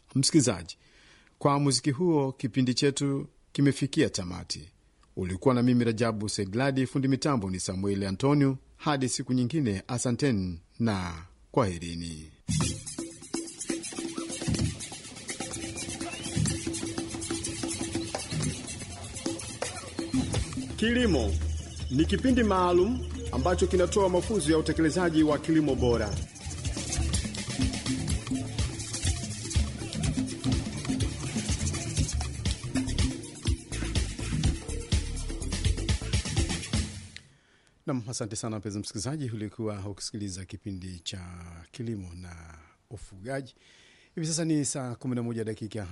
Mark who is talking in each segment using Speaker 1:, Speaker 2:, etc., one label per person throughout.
Speaker 1: Msikilizaji, kwa muziki huo kipindi chetu kimefikia tamati. Ulikuwa na mimi Rajabu Segladi, fundi mitambo ni Samueli Antonio. Hadi siku nyingine, asanteni na kwaherini.
Speaker 2: Kilimo ni kipindi maalum ambacho kinatoa mafunzo ya utekelezaji wa kilimo bora.
Speaker 1: Nam, asante sana mpenzi msikilizaji, ulikuwa ukisikiliza kipindi cha kilimo na ufugaji. Hivi sasa ni saa 11 dakika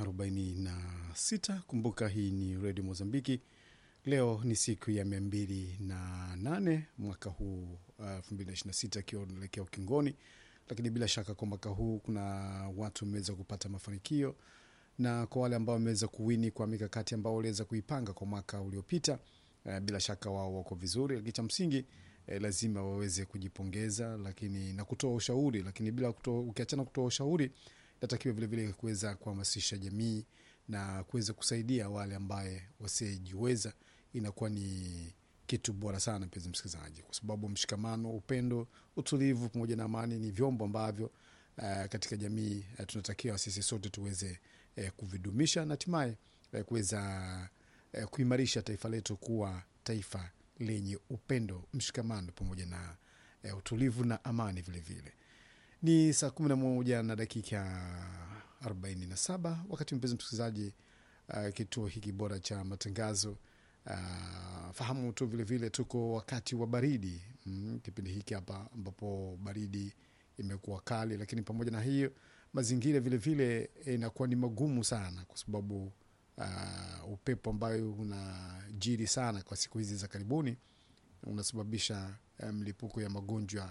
Speaker 1: 46. Kumbuka hii ni redio Mozambiki. Leo ni siku ya mia mbili na nane mwaka huu elfu mbili na ishirini na sita akiwa unaelekea ukingoni, lakini bila shaka kwa mwaka huu kuna watu wameweza kupata mafanikio, na kwa wale ambao wameweza kuwini kwa mikakati ambao waliweza kuipanga kwa mwaka uliopita eh, bila shaka wao wako vizuri, lakini cha msingi eh, lazima waweze kujipongeza, lakini na kutoa ushauri, lakini bila kutoa, ukiachana kutoa ushauri, natakiwa vilevile kuweza kuhamasisha jamii na kuweza kusaidia wale ambaye wasiojiweza. Inakuwa ni kitu bora sana, mpenzi msikilizaji, kwa sababu mshikamano, upendo, utulivu pamoja na amani ni vyombo ambavyo uh, katika jamii uh, tunatakiwa sisi sote tuweze uh, kuvidumisha na hatimaye uh, kuweza uh, kuimarisha taifa letu kuwa taifa lenye upendo, mshikamano pamoja na uh, utulivu na amani vilevile vile. Ni saa kumi na moja na dakika arobaini na saba wakati mpenzi msikilizaji, uh, kituo hiki bora cha matangazo uh, fahamu tu vilevile vile tuko wakati wa baridi mm, kipindi hiki hapa ambapo baridi imekuwa kali, lakini pamoja na hiyo mazingira vilevile inakuwa ni magumu sana kwa sababu uh, upepo ambayo unajiri sana kwa siku hizi za karibuni unasababisha mlipuko um, ya magonjwa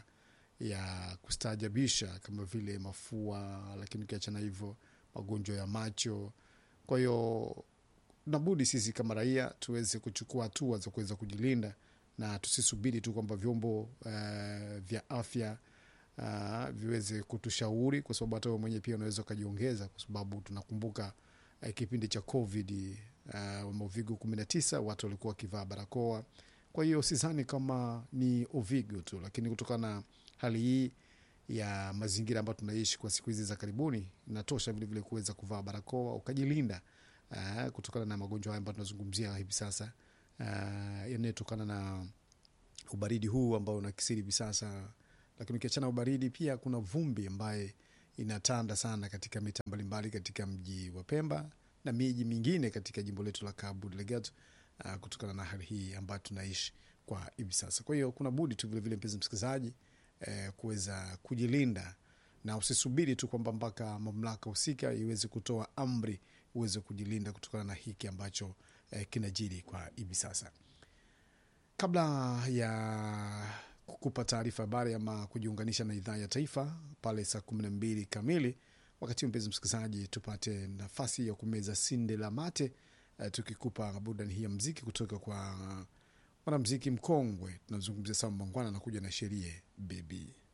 Speaker 1: ya kustaajabisha kama vile mafua, lakini ukiachana hivyo magonjwa ya macho. Kwa hiyo nabudi sisi kama raia tuweze kuchukua hatua za kuweza kujilinda na tusisubiri tu kwamba vyombo uh, vya afya uh, viweze kutushauri, kwa sababu hata wewe mwenyewe pia unaweza ukajiongeza, kwa sababu tunakumbuka uh, kipindi cha COVID uh, Movigo kumi na tisa watu walikuwa wakivaa barakoa. Kwa hiyo sidhani kama ni Ovigo tu, lakini kutokana na hali hii ya mazingira ambayo tunaishi kwa siku hizi za karibuni, inatosha vilevile kuweza kuvaa barakoa ukajilinda uh, kutokana na magonjwa haya ambayo tunazungumzia hivi sasa uh, yanayotokana na ubaridi huu ambao unakisiri hivi sasa. Lakini ukiachana ubaridi, pia kuna vumbi ambaye inatanda sana katika mita mbalimbali katika mji wa Pemba na miji mingine katika jimbo letu la Cabo Delgado uh, kutokana na hali hii ambayo tunaishi kwa hivi sasa. Kwa hiyo kuna budi tu vilevile, mpenzi msikilizaji eh, kuweza kujilinda na usisubiri tu kwamba mpaka mamlaka husika iweze kutoa amri uweze kujilinda kutokana na hiki ambacho eh, kinajiri kwa hivi sasa. Kabla ya kukupa taarifa habari ama kujiunganisha na idhaa ya taifa pale saa kumi na mbili kamili, wakati huu mpenzi msikilizaji, tupate nafasi ya kumeza sinde la mate eh, tukikupa burudani hii ya mziki kutoka kwa mwanamziki mkongwe tunazungumzia Sam Mangwana anakuja na sherie bebi